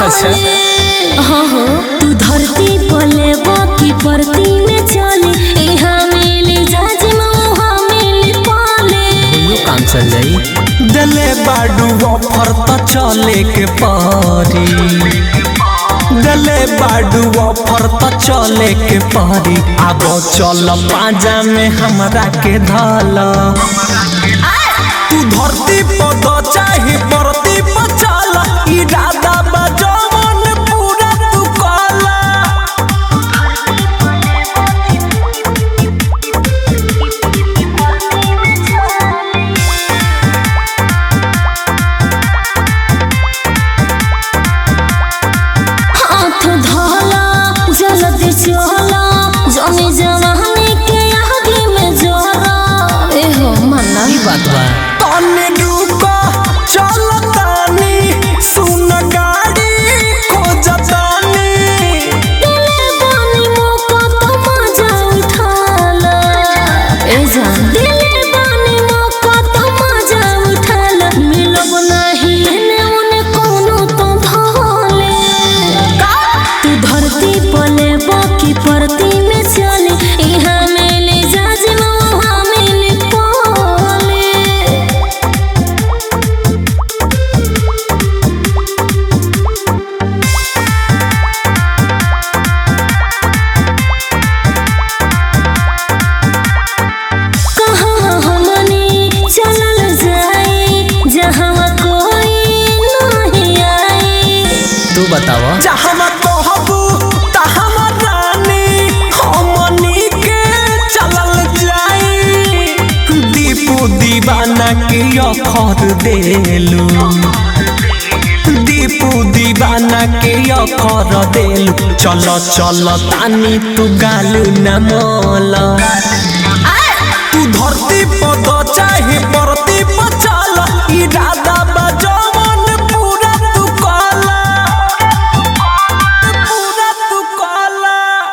अच्छा। हाँ हाँ तू धरती पले बाकी परती में चले यहाँ मिली जाज वहाँ मिली पाले दुनू काम चल जाई दले बाडू ऑफर तो चले के पारी दले बाडू ऑफर तो चले के पारी अब चल पाजा में हमरा के धल तू धरती पद चाहे परती पर चल इरादा बजवन पूरा तू कला हाथ धोला जल्दी चला जमी जवानी के आगे में जोरा ए हो मन्ना ई बात बा तने रुको चल तानी सुन गाड़ी खोजतानी दिले बानी मौका तो मजा उठाला ए जान दिले बानी मौका तो मजा उठाला मिलब नाही एने ओने कोनो तो धोले तू धरती पले बाकी परती में चले यहाँ मिले जाज वहाँ मिले पाले कहाँ हमनी चलल जाए जहाँ कोई नहीं आए तू बताव जहाँ कहबू तहाँ रानी हमनी के चलल जाई दीपू दीवाना के अखर देलू दीपू दीवाना के अखर देलू चल चल तानी तू गालू न मोला